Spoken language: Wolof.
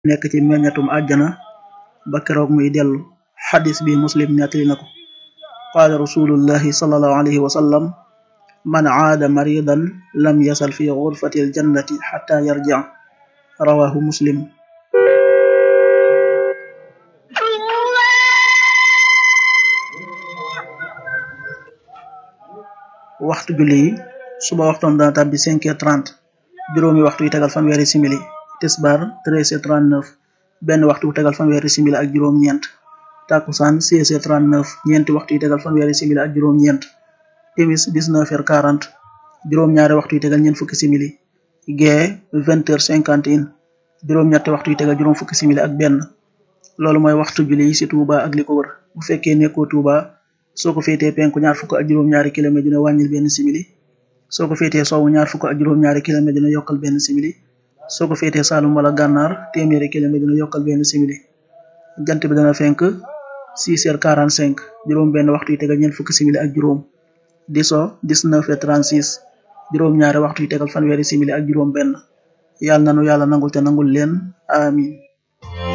nekk ci meññatum àjjana ba keroog muy dellu xadis bi muslim nettali na ko qaala rasulullahi sallallahu alayhi wa sallam man aada maridan lam yasal fi gurfati aljannati xata yarjic rawahu muslim waxtu julli yi suba waxtoon dana tàbbi cinq heures trente juróomi waxtu yu tegal fanweeri simili tisbaar treize heures trente neuf benn waxtu yu tegal fanweeri simili ak juróom-ñeent takkusaan seize heures trente neuf ñeenti waxtu yu tegal fanweeri simili ak juróom-ñeent timis dix-neuf heures quarante juróom-ñaari waxtu yu tegal ñeent fukki simili gee vingt heures cinquante et un juróom-ñetti waxtu yu tegal juróom fukki simili ak benn loolu mooy waxtu julli yi ci Touba ak li ko wër bu fekkee nekkoo Touba soo ko féetee penku ñaar fukk ak juróom-ñaari kilomètre dina wàññil benn simili soo ko féetee sowwu ñaar fukk ak juróom-ñaari kilomètre dina yokkal benn simili soo ko féetee Saalum wala gànnaar téeméeri kilomètre dina yokkal benn simili jant bi dana fenk six heures quarante cinq juróom benn waxtu yu tegal ñeent fukki simili ak juróom di so dix-neuf heures trente-six juróom-ñaari waxtu yu tegal fanweeri simili ak juróom benn yàlla nanu yàlla nangul te nangul leen amin